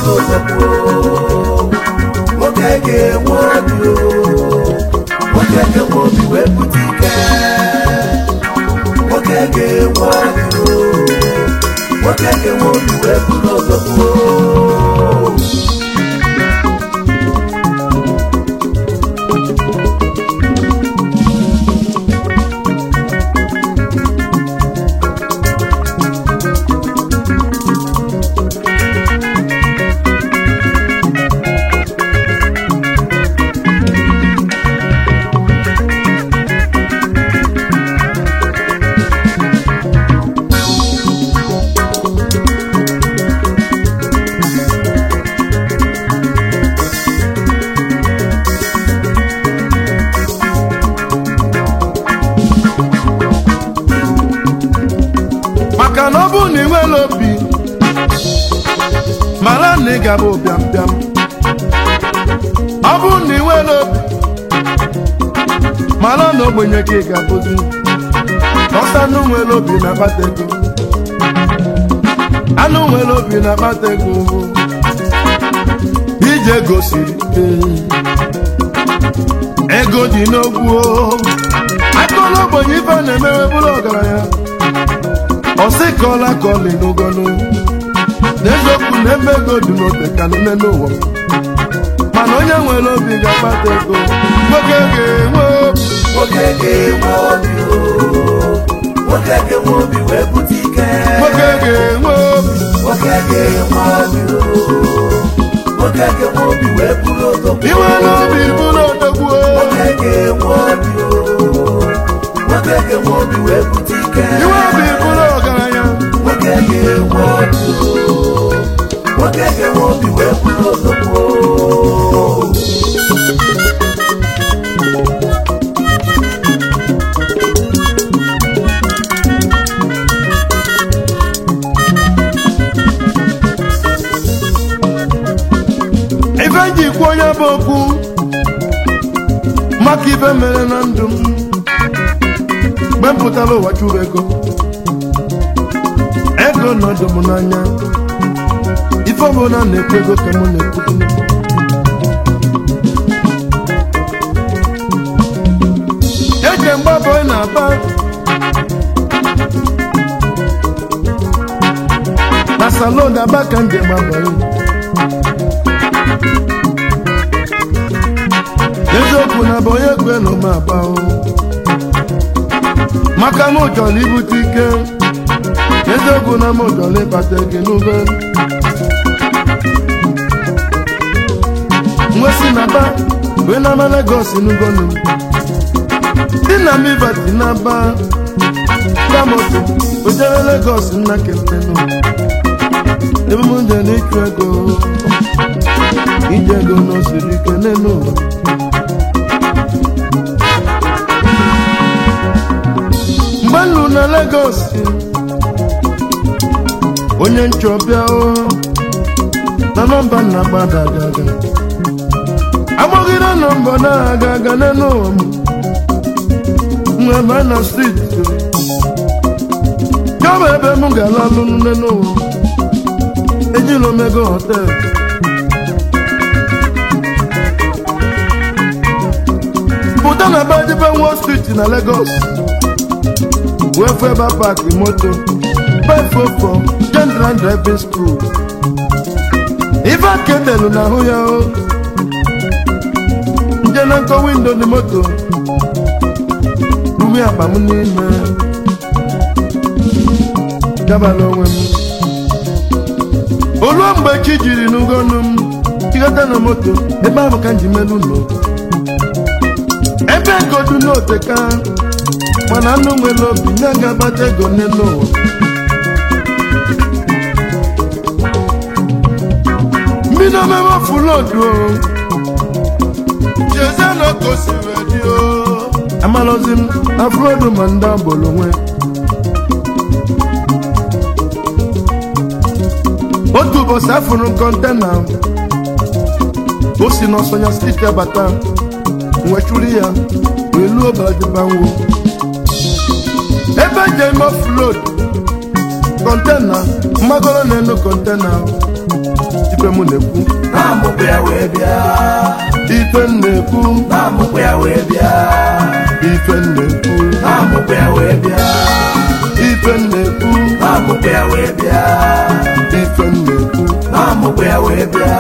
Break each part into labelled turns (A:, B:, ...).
A: bụrụ ụzọ kwuo nwoke ga-enwe obi o nwoke ga-enwe obi wee bute ike nwoke ga-enwe obi o nwoke ga-enwe obi wee bụrụ ụzọ kwuo
B: maka na ọ bụrụ na ị nwere obi mara na ị gaba ụbịam bịam ọ bụrụ na ị nwere obi mara na ogbenye gị ga-abụzi ọsọ anụ nwere obi na-akpata ego anụ nwere obi na-akpata ego ije gosiri ego dị n'ogwu akụla ogbenye ife na-emewe bụrụ ọgaranya ọsịkọla ka ọ dị n'ogolo n'eziokwu na ebe ego dị n'ote ka nne n'ụwa mana onye nwere obi ga-akpata ego nwoke ga-enwe obi
A: nwoke ga-enwe obi o nwoke ga-enwe obi wee bute ike
B: nwoke ga-enwe obi
A: nwoke ga-enwe obi o nwoke ga-enwe obi wee bụrụ ụzọ kwuo
B: iwe n'obi bụrụ odogwu
A: nwoke ga-enwe obi o nwoke ga-enwe obi wee bute ike
B: iwe obi bụrụ ọgaranya
A: nwoke ga-enwe obi o nwoke ga-enwe obi wee bụrụ ụzọ kwuo
B: ife ji kwu onye bụ okwu maka ife mere na ndụ m mgbe m pụtara ụwa chụrụ ego ego nọdụ m n'anya ife ọbụla na-ekwu ego ka m na-ekwu eje mgbabọ na-aba na salon aba ka njem abalị eziokwu na bụ onye kwe na ụma agba o. maka m chọrọ ibute ike eziokwu na m chọrọ ịkpata ego n'ube nwesi na ba wee na ama Lagos n'ugonu dị na m ibati na ba damoto ojere Lagos nna kempenụ ebe m je n'ịchụ ego ije ego n'osiri ike n'elu ụwa mgbe nnu na Lagos onye nchọbịa o na nọmba nna gbada agaga agbọghịra nọmba na-aga aga n'elu ụwa m nwe ebe na steeti ya bụ ebe m ga-ala alụ n'elu ụwa ejila omego họteelụ pụta na badebe Wall Street na Lagos wee fụ ebe paaki moto befofo General Driving School ife kedelu na ahụ ya o nje na nkọ windo dị moto rumi akpa m n'ime gabala onwe m oluo mgbe chi jiri n'ugonu m chigata na moto ebe ahụ ka m ji melu ụlọ ebe ego dị n'oteka mana anụ nwere obi nye ga-agbata ego n'elu ụwa mbido mebe fulodu chezienụ ka o si wee dị o amalozi m afrodu ma ndị agboro nwe otu ụbọchị afụrụ kọntena o si n'ọsọnya steeti abata nwechuru ya wee luo badibanwo ebe eji eme ofload kọntena mmagoro na-enu kọntena ife m na-ekwu
A: na-amụkwa ya wee bịa
B: ife m na-ekwu
A: na-amụkwa ya wee bịa
B: ife m na-ekwu
A: na-amụkwa ya wee bịa
B: ife m na-ekwu
A: na-amụkwa ya wee bịa
B: ife m na-ekwu
A: na-amụkwa ya wee bịa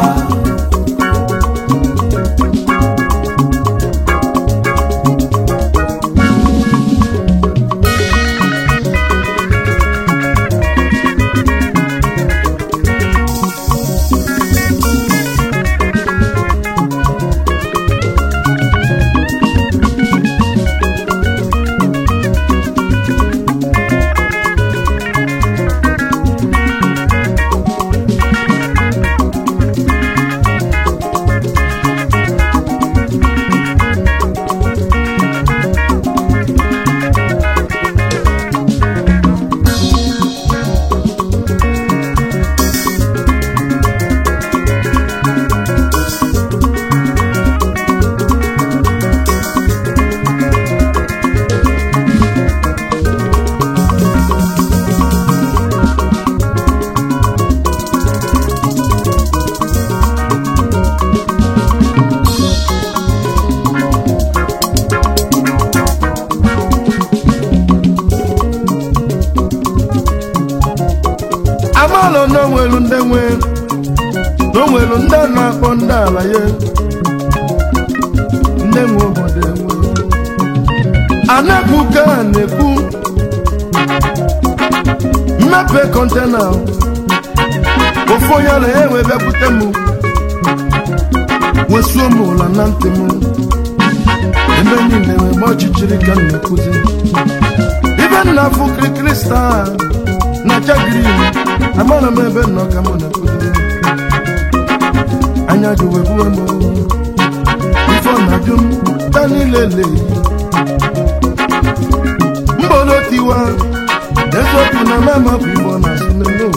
B: amalụ na onwelu ndị nwe na onwelu ndị a na-akpọ ndị ala ya ndị nwe obodo enwe anakwu ka a na-ekwu mmepe kọntena ofu onye ala ya wee bịakwute m wesuo m ụla na ntị m ebe niile wee gba ọchịchịrị ka m na-ekwuzi ibe nna afụ kirikiri staa na chagrin amara m ebe nnọ ka m na-ekwuzi anya ji wee gbuo m ife ọ na-ajụ m ta niile leyi mgbolo tiwa eziokwu na mama bụ igbo na-asụ n'elu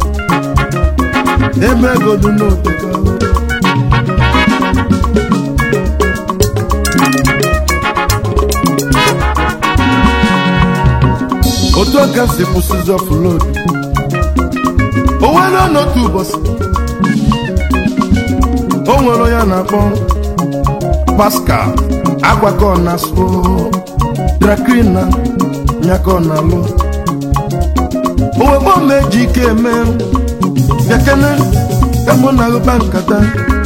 B: eme egodu n'oteka otu aka si kwụsịzi ọfụlod o nwere n'otu ụbọchị o nwere onye a na-akpọ pascal agbakọ na so drakrina nyakọ na alụ owekpo m eji ike eme bịakene ka mụ na agụba nkata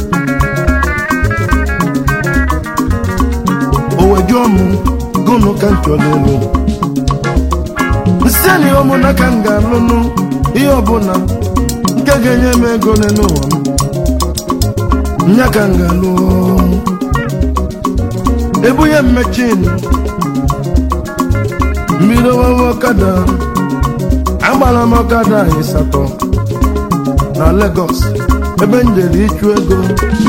B: owejuọ m gụnụ ka m chọrọ elu nseni ụmụnna ka m ga-alụnụ ihe ọbụla nke ga-enye m ego n'ụwa m nya ka m ga-alụ ebunye mmechin mmiri owewe ọkada agbara m ọkada ịsatọ na Lagos ebe m jere ịchụ ego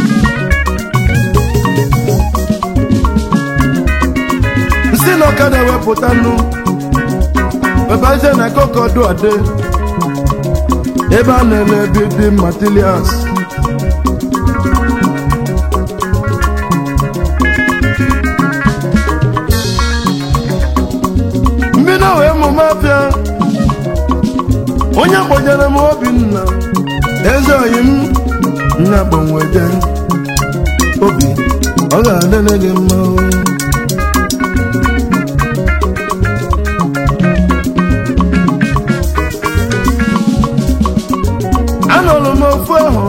B: nsi na ọkada wepụta nụ webazie na kokodu ade ebe a na-ele building materials mbido wee mụme afịa onye kpọnyere m obinna eze oyi m nna gbanweje obi ọ ga-adịrị gị mma o. anọrụ m ofu ahụ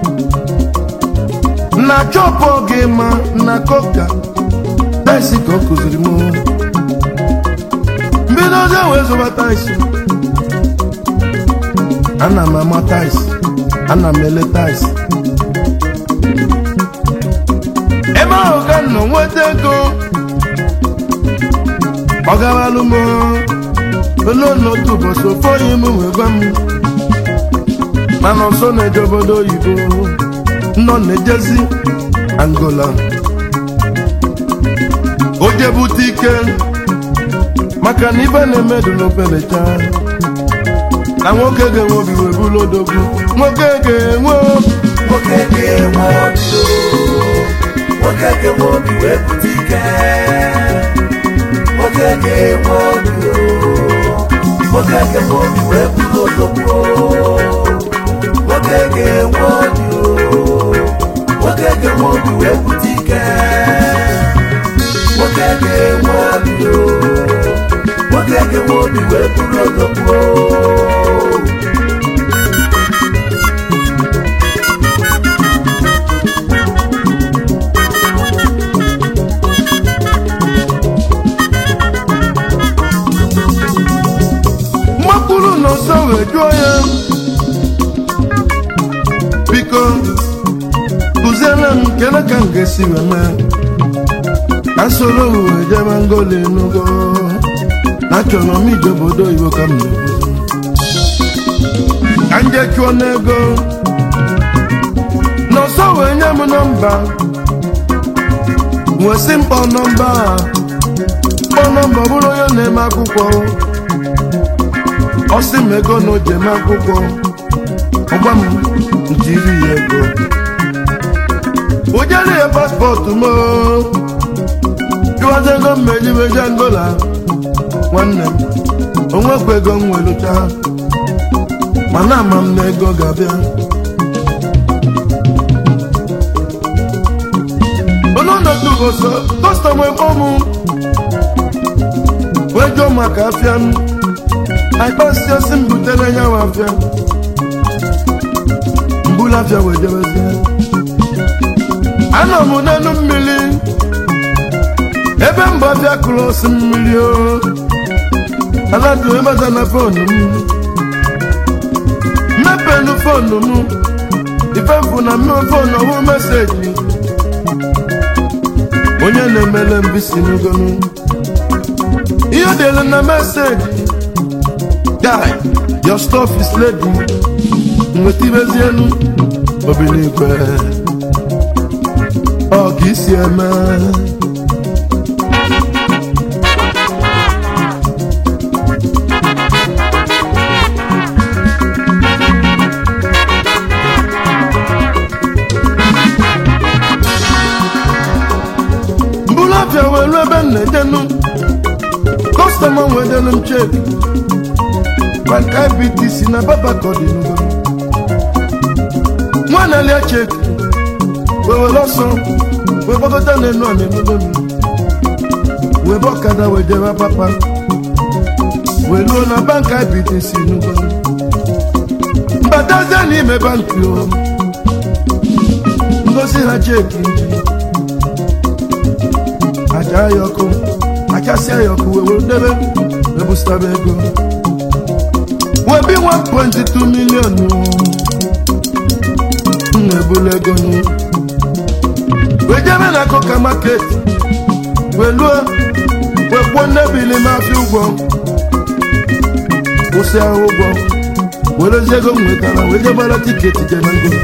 B: na chọpụ gị ma na koka taisi ka ọ kụziri m mbido ozi wee zụba taisi ana m ama taisi ana m ele taisi ebe ahụ ka m nọ nweta ego ọ garalụ m ole n'otu ụbọchị ofe onye m wee gwa m mana ọsọ na-eje obodo oyibo nọ na-ejezi angola o jebute ike maka na ibe na-emedu n'obelecha na nwoke ga-enwe obi wee bụrụ odogwu nwoke ga-enwe
A: nwoke ga-enwe obi o. nwoke ga-enwe obi wee pụta ike nwoke ga-enwe obi o. nwoke ga-enwe obi wee bụrụ odogwu o. nwoke ga-enwe obi o nwoke ga-enwe obi wee bute ike nwoke ga-enwe obi o nwoke ga-enwe obi wee bụrụ odogwu
B: mmakpụrụ n'ọsọ wee jụọ ya biko kụziere m kele ka m ga-esi wee mee ka soro m wee jebe ngoli enugo na achọrọ m ije obodo oyibo ka m na-ebu ka m jee chụọ n'ego n'ọsọ wee nye m nọmba wee sị mkpọ nọmba a kpọ nọmba ọ bụrụ onye na-eme akwụkwọ ọ sị m ego na ojem akwụkwọ ọgba m jiri ya ego o jere ya paspọtụ m jụwazi ego m mejimeji angola nwanne m onwekwa ego m welucha mana ama m na ego ga-abịa ọnọdụ goso kọstọm ekpo m wee jụọ maka afịa m akpasị osi m butere ya nwa afịa mbulu afịa wee jebezie anọ m n'elu mmiri ebe mbụ afịa kụrụ osi mmiri o aladu ebata na fonu m mmepenu fonu m ife mfụ na mmemme fonu ọhụụ meseji onye na-emele mbisi n'ugonu ihe dere na meseji guy your stuff is ready nweta ibezienu obiligwe ọ ka isi eme mbụlụ afịa welu ebe m na-ejenu kọstọma wedelu m cheki maka ibtc na babakọdị n'ugo nwa na-alia cheki wee were ọsọ wee gbagọta n'elu ọna enugo m wee bụ ọkada wee jebe papa wee luo na bank ibtc n'ugo mbatazie n'ime banki o ngosi ha cheki nji aja ya ọkụ achasịa ya ọkụ wee were debe wee bụsitaba ego wee bi 1.2 million m na-ebulu ego nụ wee jebe na koka market wee luo wee kwuo nnebili mafia ụgwọ kwụsị ahụ ụgwọ werezi ego m nwetara wee jebara tiketi je na ngo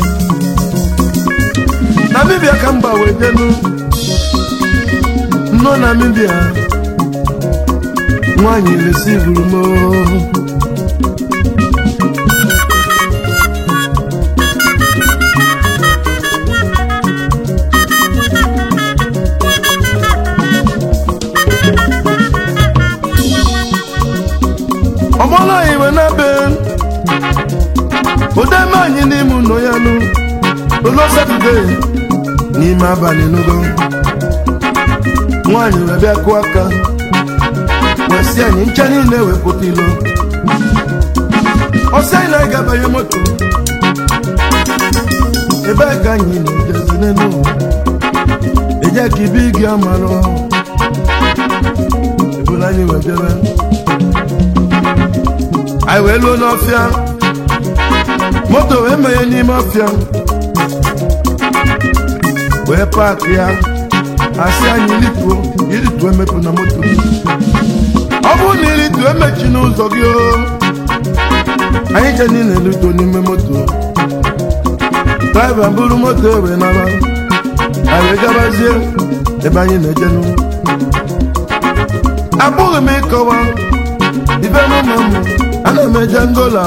B: namibia ka mba wee jenu nọ namibia nwaanyị resivuru m ọgbọla iwe na be odeme anyị n'ime ụlọ ya nụ ụlọ satọde n'ime abalị n'ugo nwaanyị wee bịa kụọ aka wee sị anyị ncha niile wepụta ilo ọsị anyị na-aga abanye moto ebe ka anyị na-ejezi n'elu ụwa eje ka ibe gị amarọ ebula anyị wee bịara anyị wee luo n'ọfịa moto wee menye n'ime ọfịa wee paakị ya asị anyị ilituo ilituo emepụ na moto ọ bụrụ na ilituo emechi n'ụzọ gị o anyị je niile elutuo n'ime moto draiva buru moto wee naba anyị wee gabazie ebe anyị na-ejenu abụghị m ịkọwa ibe n'ụmụ m ana m eje ngola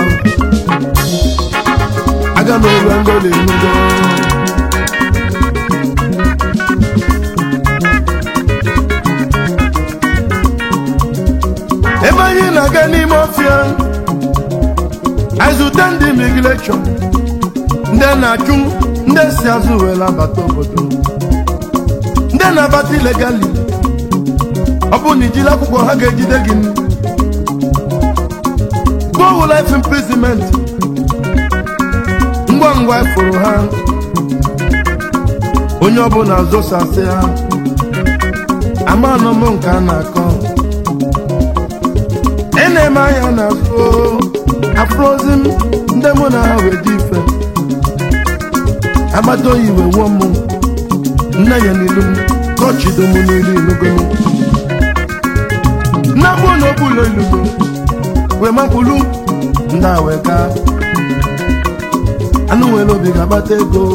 B: aga m eru ngola enugo ebe anyị na-aga n'ime ọfịa anyị zute ndị imigreshọn ndị na-achụ ndị si azụ were abata obodo ndị na-abata ilegali ọ bụrụ na ijiri akwụkwọ ha ga-ejide gị go life imprisonment ngwa ngwa ifuru ha onye ọbụla zosasị ha amanụ m nke a na-akọ ị na-eme anya na afro afrozi m ndị mụ na ha wee dị ife agbata oyi wee wuo m nne ya n'ilu m kọchido m n'ilu ilugolo nnakwu na okpulo ilugo wee makpulu ndị a wee gaa anụ nwere obi ga-agbata ego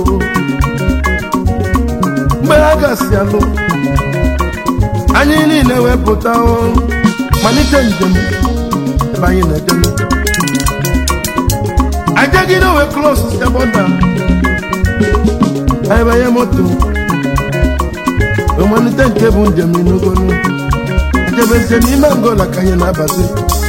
B: mgbe ha gasị alụ anyị niile wepụta malite njem ebe anyị na-eje ajagide wee klos seboda anyị banye moto wee malite nke bụ njem inugonu ejebezie n'ime angola ka anyị na-abazi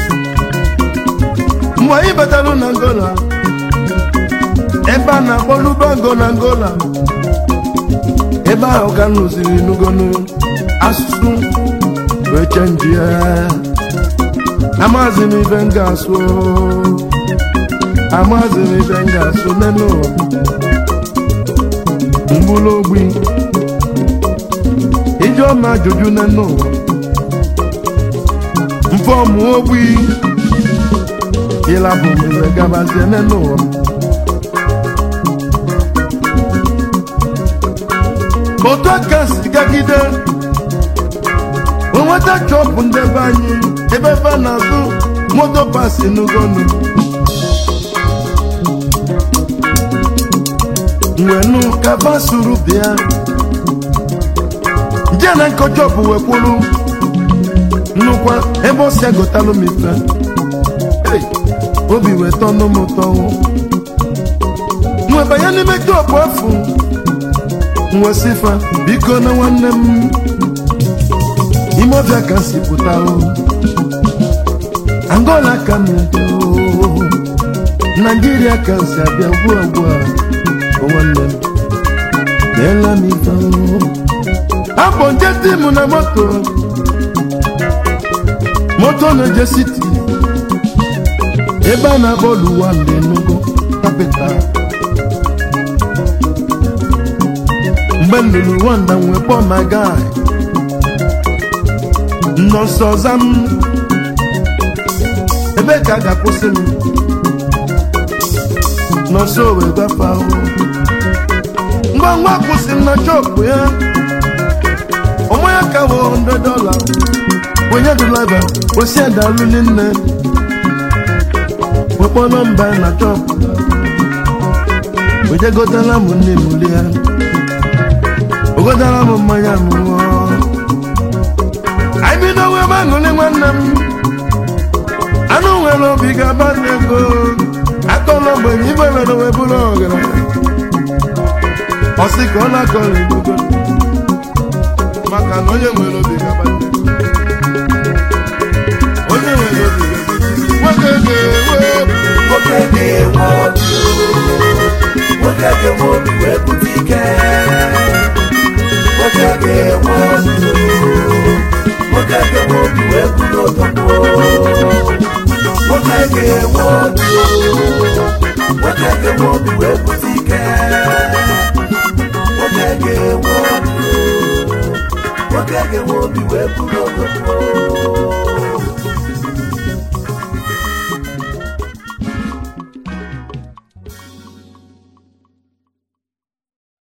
B: mgbe anyị batalụ na angola ebe a na-akpọ lubango na angola ebe ahụ ka m rụziri n'ugonu asụsụ wee chenji ya amazi m ibe m ga-asụ amazi m ibe m ga-asụ n'elu ụwa mgbulu ogbi ijeọma ajụjụ n'elu ụwa mfọmụ ogbi ịlabụ m iwe gabazie n'elu ụwa otu aka si gagide onweta chọpụ ndị be anyị ebe ebe a na-azụ moto pasi n'ugonu nwenu kaba suru bịa nje na nkọ chọpụ wekwuru nnukwu ebe o si agotalụ m ife Hey, obi wee tọnụ m ụtọ nwe banye n'ime chọpụ afụ nwesifa biko na nwanne m ime ọbịa ka si pụta o angola ka m eje o naijiria ka si abịa ugbu a ugbu a o nwanne m meela m ife o abụ nje di m na moto moto na-eje siti ebe a na-akpọ luwa mgbe nugo kapital mgbe m lụrụ nwanda nwee kpọọ my guy nọ nso ọza m ebe ka a ga-akwụsị m nọ nso wee gafe ahụ ngwa ngwa kwụsị m na chọpụ ya ọmụ ya ka wụ 100 dọla onye dụlaiva kwesị adalụli nne wekpọ nọmba ya na chọpụ ojegotala m nne m lie ogodara m mmanya m ṅụọ anyị bido wee aṅụrị nwanne m anụ nwere obi ga-aba n'ego akọla ogbenye ibe mere wee bụrụ ọgaranya ọ sị ka ọ na-akọrọ egogo maka na onye nwere obi ga-aba n'ego onye nwere obi ga-aba nwoke ga-enwe obi
A: nwoke ga-enwe obi wee bute ike nwoke ga-enwe obi nwoke ga-enwe obi wee bụrụ ụtọkwu nwoke ga-enwe obi nwoke ga-enwe obi wee bute ike nwoke ga-enwe obi nwoke ga-enwe obi wee bụrụ ụtọkwu